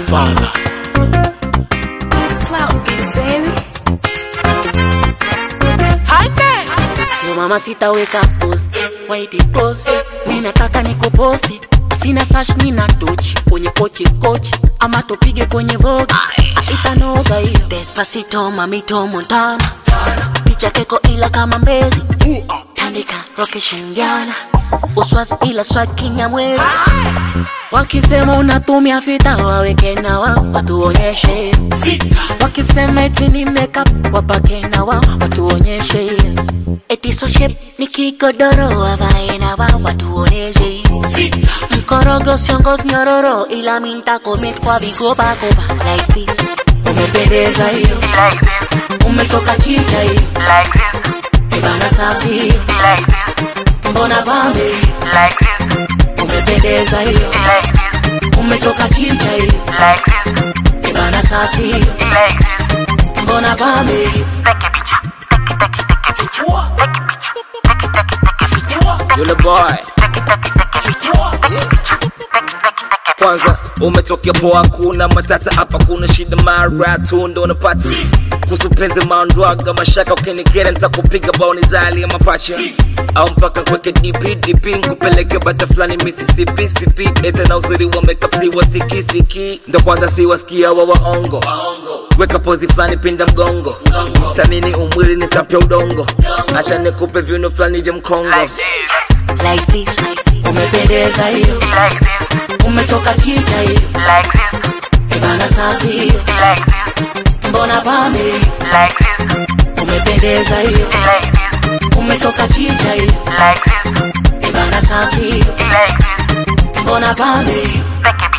Godfather. It's clout, baby. Yo mama sitaweka post White post Mi nataka nikuposti Sina flash nina tochi Kwenye kochi kochi Ama tupige kwenye vogue Itanoga hiyo Despacito mamito Montana Picha keko ila kama mbezi Tandika roke shingiana Uswas ila swag kinyamwezi Wakisema unatumia fita waweke na wao watuonyeshe Wakisema eti ni makeup wapake na wao watuonyeshe Eti so shape ni kigodoro wavae na wao watuonyeshe Mkorogo siongos nyororo ila minta commit kwa vigoba goba like this Umependeza hiyo like this, umetoka chicha hiyo like this, Ebana safi hiyo like this, mbona bambe hiyo like this, umependeza hiyo like this, umetoka chicha hiyo like this, Ebana safi hiyo like this. mbona bambe hiyo Take a picture, take it, take it, take it, picture. Take a picture, take it, take it, take a picture. Yule boy. Take it, take it, take a picture. Take a picture, take it, take it, take a Kwanza umetokea poa, kuna matata hapa, kuna shida mara tu ndo unapata kuhusu penzi maondwaga mashaka, ukinikera nitakupiga baoni zali ya mapacha au mpaka kweke DP DP nkupeleke bata fulani Mississippi sipi ete na uzuri wa makeup si wasikisiki ndo kwanza si wasikia wa waongo weka pozi fulani pinda mgongo samini umwili ni sapya udongo acha nikupe viuno fulani vya mkongo like this umependeza hiyo like this, umetoka chicha hiyo like this, Ebana safi hiyo like this, mbona bambe hiyo like this, umependeza hiyo like this, umetoka chicha hiyo like this, Ebana safi hiyo like this. mbona bambe hiyo Take a picture.